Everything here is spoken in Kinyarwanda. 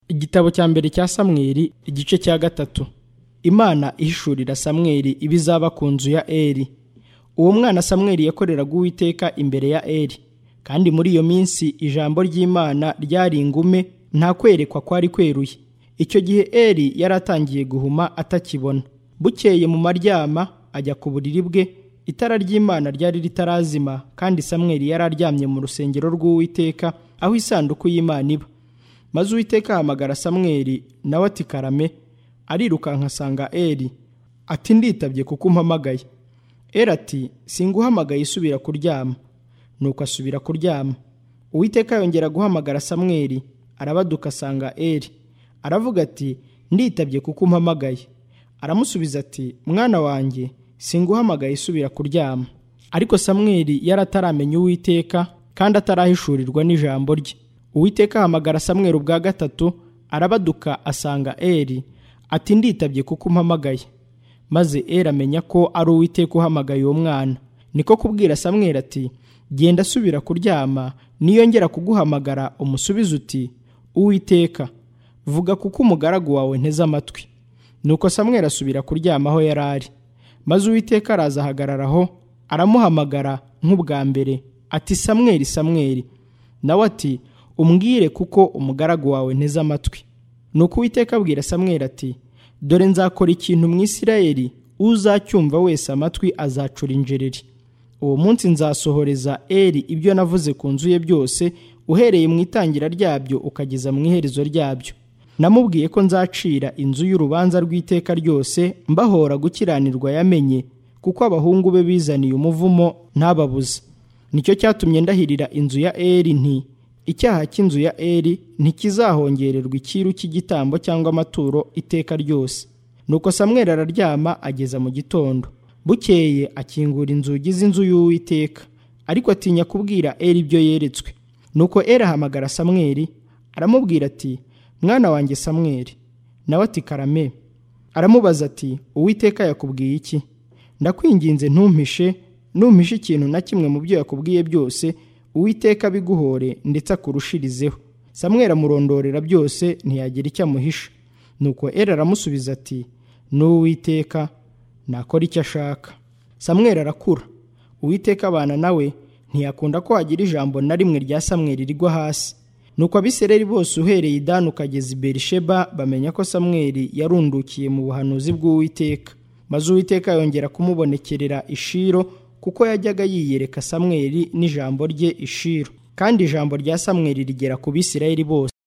igitabo cya mbere cya samweri igice cya gatatu imana ihishurira samweri ibizaba ku nzu ya eri uwo mwana samweri yakoreraga uwiteka imbere ya eri kandi muri iyo minsi ijambo ry'imana ryari ingume nta kwerekwa kwari kweruye icyo gihe eri yari atangiye guhuma atakibona bukeye mu maryama ajya ku buriri bwe itara ry'imana ryari ritarazima kandi samweri yari aryamye mu rusengero rw'uwiteka aho isanduku y'imana iba maze uwiteka ahamagara samweri nawe ati karame arirukanka asanga eri ati nditabye kuko umpamagaye eri ati singuhamagaye isubira kuryama nuko asubira kuryama uwiteka yongera guhamagara samweri arabaduka asanga eri aravuga ati nditabye kuko umpamagaye aramusubiza ati mwana wanjye singuhamagaye isubira kuryama ariko samweri yari ataramenya uwiteka kandi atarahishurirwa n'ijambo rye uwiteka ahamagara samweri ubwa gatatu arabaduka asanga eri ati nditabye kuko umpamagaye maze eri amenya ko ari uwiteka uhamagaye uwo mwana niko kubwira samweri ati genda asubira kuryama niyongera kuguhamagara umusubize uti uwiteka vuga kuko umugaragu wawe nteze amatwi nuko samweri asubira kuryama aho yari ari maze uwiteka araza ahagararaho aramuhamagara nk'ubwa mbere ati samweri samweri nawe ati umbwire kuko umugaragu wawe nteze amatwi nuko uwiteka abwira samweri ati dore nzakora ikintu mu isirayeri uzacyumva wese amatwi azacura injereri uwo munsi nzasohoreza eri ibyo navuze ku nzu ye byose uhereye mu itangira ryabyo ukageza mu iherezo ryabyo namubwiye ko nzacira inzu y'urubanza rw'iteka ryose mbahora gukiranirwa yamenye kuko abahungu be bizaniye umuvumo ntababuze nicyo cyatumye ndahirira inzu ya eri nti icyaha cy'inzu ya eri ntikizahongererwa icyiru cy'igitambo cyangwa amaturo iteka ryose nuko samweri araryama ageza mu gitondo bukeye akingura inzugi z'inzu y'uwiteka ariko atinya kubwira eri ibyo yeretswe nuko eri ahamagara samweri aramubwira ati mwana wanjye samweri nawe ati karame aramubaza ati uwiteka yakubwiye iki ndakwinginze ntumpishe numpishe ikintu na kimwe mu byo yakubwiye byose uwiteka abiguhore ndetse akurushirizeho samweri amurondorera byose ntiyagira icyo amuhisha nuko eri aramusubiza ati n'uwiteka nakora icyo ashaka samweri arakura uwiteka abana nawe ntiyakunda ko hagira ijambo na rimwe rya samweri rigwa hasi nuko abisireri bose uhereye idani ukageza i berisheba bamenya ko samweri yarundukiye mu buhanuzi bw'uwiteka maze uwiteka yongera kumubonekerera ishiro kuko yajyaga yiyereka samweri n'ijambo rye ishiro kandi ijambo rya samweri rigera ku bisirayeli bose